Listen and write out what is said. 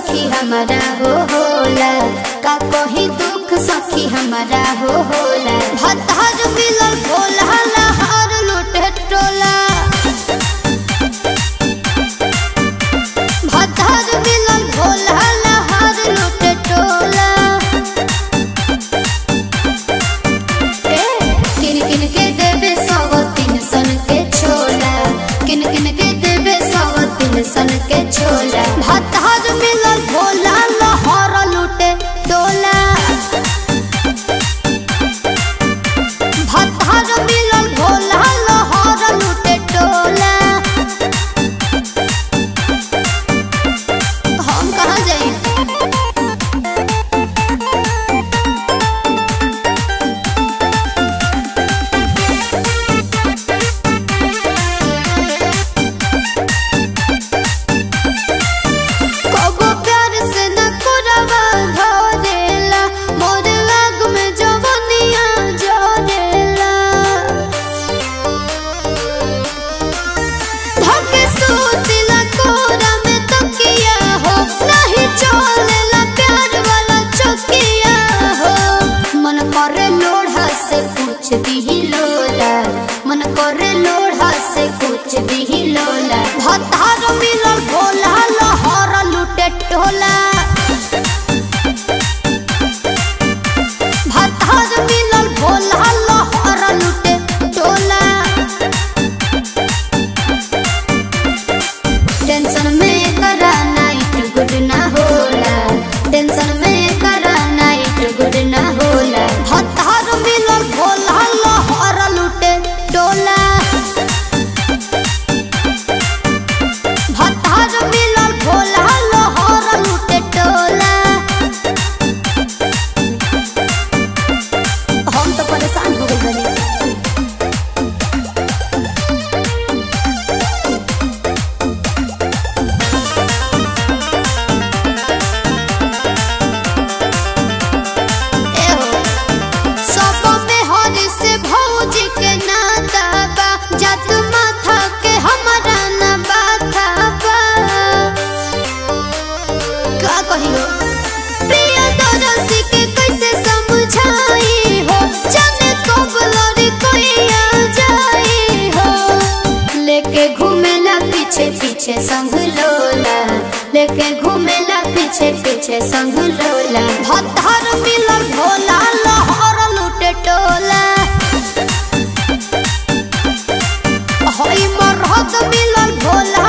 सखी हमारा हो होला का कही दुख सखी हमारा हो होला भतार मिलल भोला लहर लुटे टोला भतार मिलल भोला लहर लुटे टोला ए, किन किन के देवे सौ तीन सन के छोला किन किन के देवे सौ तीन सन के छोला भतार मिलल भोला लहर लुटे डोला भतार मिलल भोला लहर लुटे डोला हम कहाँ जाई कबो प्यार से न कोरवा धरेला मोर आग में जवनिया जरेला धके सूतिला कोरा में तकिया हो नहीं चलेला प्यार वाला चकिया हो मन करे लोढ़ा से कुछ भी लोला मन करे लोढ़ा से कुछ भी लोला भतार मिलल भोला लहर लुटे टोला भतार मिलल भोला लहर लुटे टोला टेंशन में करा नाइट गुड ना होला टेंशन में करा नाइट गुड ना होला भतार मिलल भोला लहर लुटे डोला भतार मिलल भोला लहर लुटे डोला हम तो परेशान हो गए बने सब में हरि से भौजी के नाता बा जात माथा के हमारा ना बाथा बा का कहियो प्रिय दरसी के कैसे समझाई हो जाने कब लड़ी कोई आ जाई हो लेके घूमेला पीछे पीछे संग लोला लेके घूमेला पीछे पीछे संग लोला भतार मिलल भोला लहर लुटे टोला होई मरहत मिलल भोला